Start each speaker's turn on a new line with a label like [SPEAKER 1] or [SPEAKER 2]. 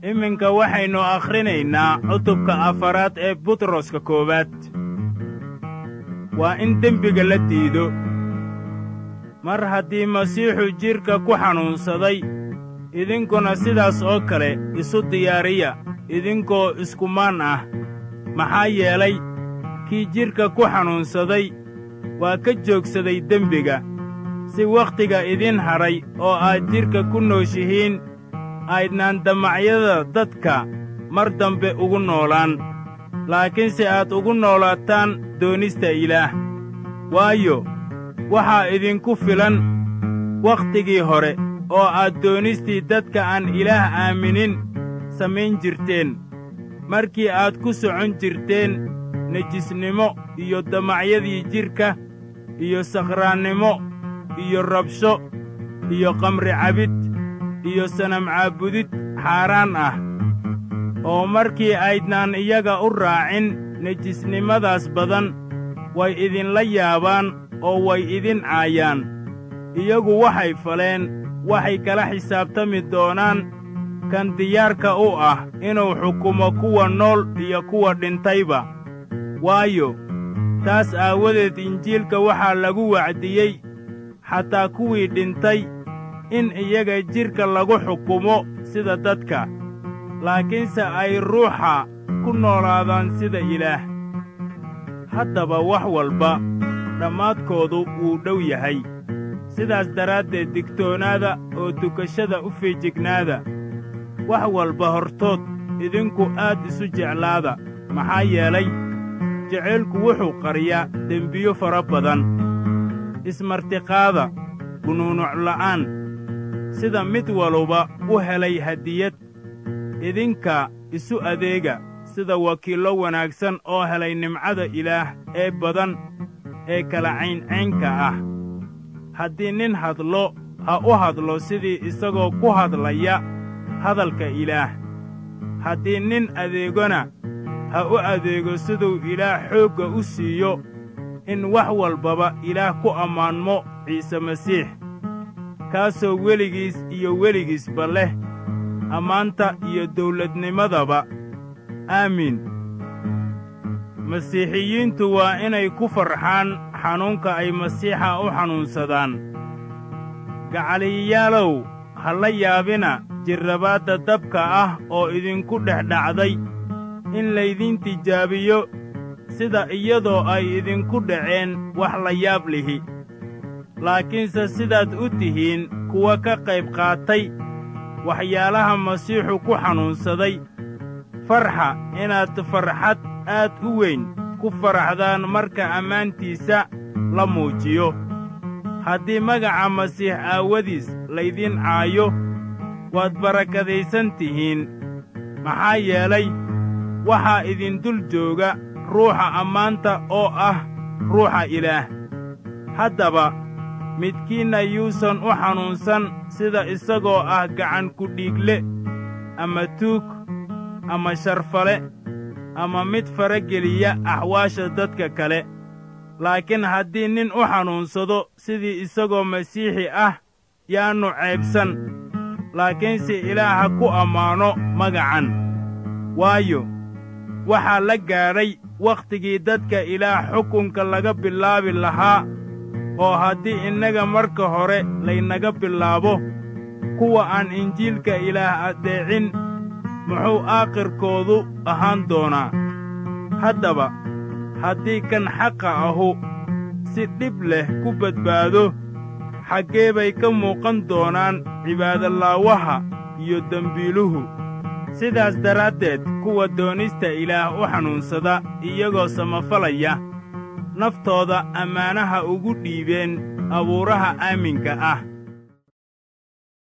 [SPEAKER 1] iminka waxaynu akhrinaynaa cutubka afaraad ee butroska koowaad waa in dembiga la diido mar haddii masiixu jidhka ku xanuunsaday idinkuna sidaas oo kale isu diyaariya idinkoo iskumaan ah maxaa yeelay kii jidhka ku xanuunsaday waa ka joogsaday dembiga si wakhtiga idin hadhay oo aad jidhka ku nooshihiin aydnaan damacyada dadka mar dambe ugu noolaan laakiinse aad ugu noolaataan doonista ilaah waayo waxaa idinku filan wakhtigii hore oo aad doonistii dadka aan ilaah aaminin samayn jirteen markii aad ku socon jirteen nejisnimo iyo damacyadii jidhka iyo sakhraannimo iyo rabsho iyo qamri cabid iyo sanam caabudid xaaraan ah oo markii aydnaan iyaga u raacin nejisnimadaas badan way idinla yaabaan oo way idin caayaan iyagu waxay faleen waxay kala xisaabtami doonaan kan diyaarka u ah inuu xukumo kuwa nool iyo kuwa dhintayba waayo taas aawadeed injiilka waxaa lagu wacdiyey xataa kuwii dhintay in iyaga jidhka lagu xukumo sida dadka laakiinse ay ruuxa ku noolaadaan sida ilaah haddaba wax walba dhammaadkoodu wuu dhow yahay sidaas daraaddeed digtoonaada oo dukashada u feejignaada wax walba hortood idinku aad isu jeclaada maxaa yeelay jacaylku wuxuu qariyaa dembiyo fara badan ismartiqaada gunuunucla'aan sida mid waluba u helay hadiyad idinka isu adeega sida wakiillo wanaagsan oo helay nimcada ilaah ee badan ee kala cayncaynka ah haddii nin hadlo ha u hadlo sidii isagoo ku hadlaya hadalka ilaah haddii nin adeegona ha u adeego siduu ilaah xoogga u siiyo in wax walbaba ilaah ku ammaanmo ciise masiix kaasoo weligiis iyo weligiisba leh ammaanta iyo dawladnimadaba aamiin masiixiyiintu waa inay ku farxaan xanuunka ay masiixa u xanuunsadaan gacaliyayaalow ha la yaabina jirrabaadda dabka ah oo idinku dhex dhacday in laydin tijaabiyo sida iyadoo ay idinku dhaceen wax la yaab lihi laakiinse sidaad u tihiin kuwa ka qayb qaatay waxyaalaha masiixu ku xanuunsaday farxa inaad farxad aad u weyn ku faraxdaan marka ammaantiisa la muujiyo haddii magaca masiix aawadiis laydin caayo waad barakadaysan tihiin maxaa yeelay waxaa idin dul jooga ruuxa ammaanta oo ah ruuxa ilaah haddaba midkiinna yuusan u xanuunsan sida isagoo ah gacan kudhiigle ama tuug ama sharfale ama mid farageliya axwaasha dadka kale laakiin haddii nin u xanuunsado sidii isagoo masiixi ah yaannu ceebsan laakiinse ilaah ha ku ammaano magacan waayo waxaa la gaadhay wakhtigii dadka ilaah xukunka laga bilaabi lahaa oo haddii innaga marka hore laynaga bilaabo kuwa aan injiilka ilaah addeecin muxuu aakhirkoodu ahaan doonaa haddaba haddii kan xaqa ahu si dhib leh ku badbaado xaggee bay ka muuqan doonaan cibaadolaawaha iyo dembiiluhu sidaas daraaddeed kuwa doonista ilaah u xanuunsada iyagoo samafalaya naftooda ammaanaha ugu dhiibeen abuuraha aaminka ah